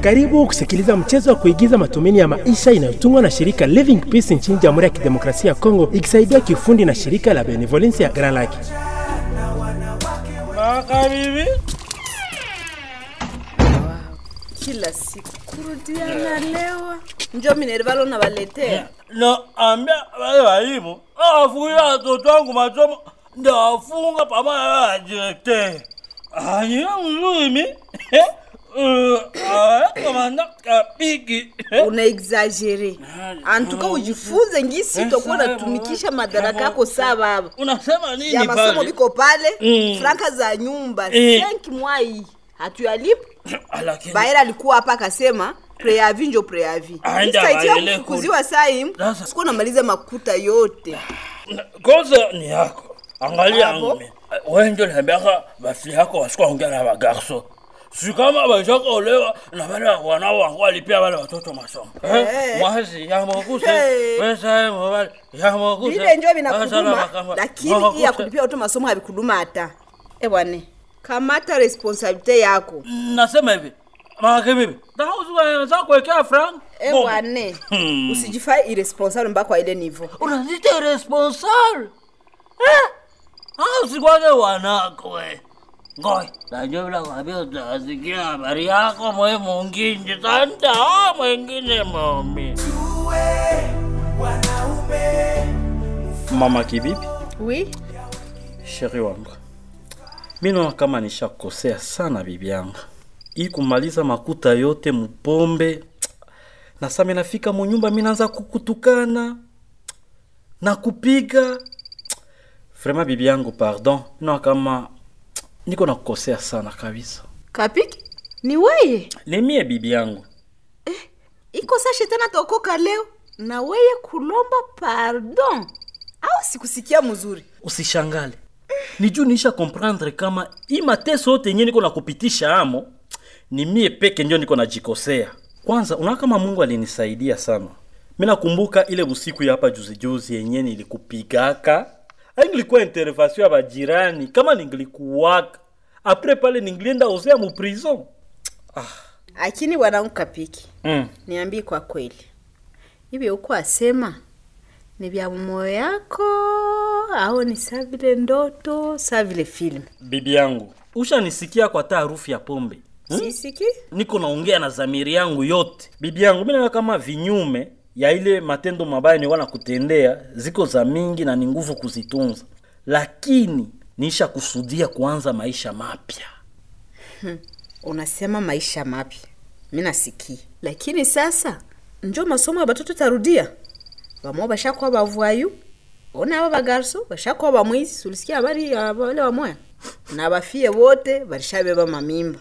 Karibu kusikiliza mchezo wa kuigiza matumaini ya maisha inayotungwa na shirika Living Peace nchini Jamhuri ya Kidemokrasia ya Kongo ikisaidiwa kiufundi na shirika la Benevolence ya Grand Lake. Makabibi, kila siku kurudiana lewa njo minervalo na waletea naambia wale walimu awafungia watoto wangu masomo ndawafunga pamoja na wale directeur. Aniye mzuri mi komanda kapiki una exagere antuka ujifunze ngisi tokuwa natumikisha madaraka yako saa baba unasema ya nini masomo pale? biko pale Mm. franka za nyumba Eh. senki mwai hatuyalipa Lakini baera alikuwa hapa akasema preavi njo preavi Aenda Sitaitia baele kufukuziwa sai Sasa- sikuwa namaliza makuta yote kosa ni yako. Angalia Abo. ngumi. Wewe ndio niambiaka bafi yako wasikuwa ongea na bagarso. Si kama bashaka olewa na wale wanao wangu walipia wale watoto masomo. Eh, Eh. mwasi ya mokuse. Eh. Pesa ya mwali ya mokuse. vile njo Asala vinakuduma makamba. lakini hii ya Mokuse. kulipia watu masomo havikuduma hata ebwane kamata responsabilite yako Nasema hivi. Maka bibi. Ndio usiweza kuwekea frank. ebwane Hmm. usijifai irresponsable mpaka kwa ile nivo Unazita irresponsible. Eh? Ah, usikwage wanako we. Ngoi, najua bila kwambia utasikia habari yako mwe mwingine santa ah, mwingine mami. Mama Kibibi, wi sheri wangu, mi naona kama nishakosea sana bibi yangu, hii kumaliza makuta yote mupombe na sasa nafika munyumba mi naanza kukutukana na kupiga vrema. Bibi yangu, pardon, mi naona kama niko nakukosea sana kabisa. kapiki ni weye Ni mie bibi yangu, iko sa shetani ataokoka leo na weye kulomba pardon au sikusikia mzuri usishangale ni juu niisha comprendre kama hii mateso yote yenye niko nakupitisha amo ni mie peke ndio niko najikosea kwanza unaona kama mungu alinisaidia sana mi nakumbuka ile usiku ya hapa juzijuzi yenye nilikupigaka ai nilikuwa intervention ya bajirani kama ningilikuwaka apres pale ningilienda osea mu prison lakini wanangu kapiki mm. niambii kwa kweli hivi uko asema ni vya moyo yako au ni saa vile ndoto saa vile filmu bibi yangu ushanisikia kwa taa harufu ya pombe hmm? sisiki niko naongea na zamiri yangu yote bibi yangu mi naona kama vinyume ya ile matendo mabaya ni wana kutendea ziko za mingi na ni nguvu kuzitunza lakini niisha kusudia kuanza maisha mapya unasema maisha mapya mi nasikia lakini sasa njo masomo ya batoto tarudia bamo bashakuwa bavwayu ona aba bagarso bashakuwa bamwizi ulisikia habari ya wale wamoya na bafie wote balishabeba mamimba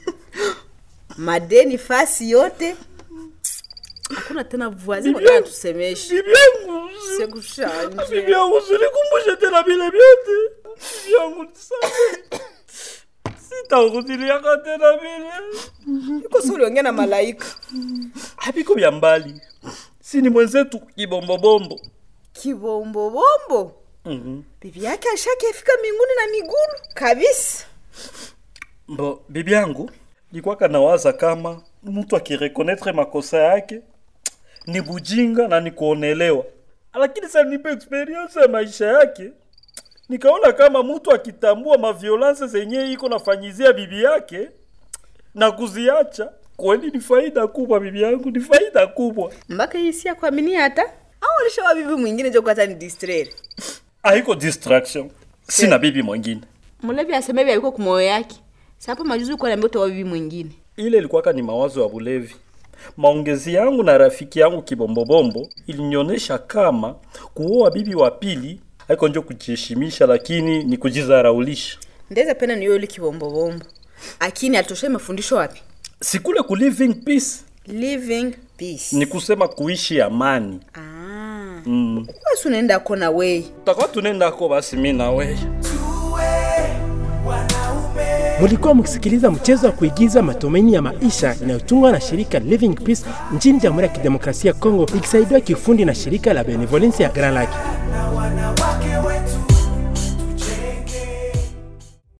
madeni fasi yote hakuna tena vuazi wakati tusemeshe bibi yangu sekushanje bibi yangu silikumbushe tena vile vyote bibi yangu nisamehe. sitakutiliaka tena vile iko si uliongea na malaika haviko vya mbali si ni mwenzetu kibombobombo kibombobombo mm-hmm. bibi yake ashakefika mbinguni na migulu kabisa Bo, bibi yangu nikwaka nawaza kama mtu akirekonetre makosa yake ni bujinga na ni kuonelewa, lakini sasa nipe experience ya maisha yake nikaona kama mtu akitambua maviolence zenye iko nafanyizia bibi yake na kuziacha kweli ni faida kubwa, bibi yangu, ni faida kubwa. mpaka hii si ya kuaminia hata au alishawa bibi mwingine jo hata ni distraire Haiko distraction, sina bibi mwingine. mulevi aseme hivi alikuwa kumoyo yake sapo majuzi ulikuwa niambia utawa bibi mwingine ile ilikuwaka ni mawazo ya bulevi. Maongezi yangu na rafiki yangu Kibombobombo ilinionyesha kama kuoa bibi wa pili haiko njo kujiheshimisha, lakini ni kujizaraulisha. ndeze pena niyo ile kibombobombo akini alitosha mafundisho wapi Sikule ku living peace living peace ni kusema kuishi amani. ah Mm. basi unaenda kona wei Tutakuwa tunaendako basi mi na wewe. Mulikuwa mkisikiliza mchezo wa kuigiza matumaini ya maisha inayotungwa na shirika Living Peace nchini Jamhuri ya Kidemokrasia ya Kongo ikisaidiwa kiufundi na shirika la Benevolence ya Grand Lake.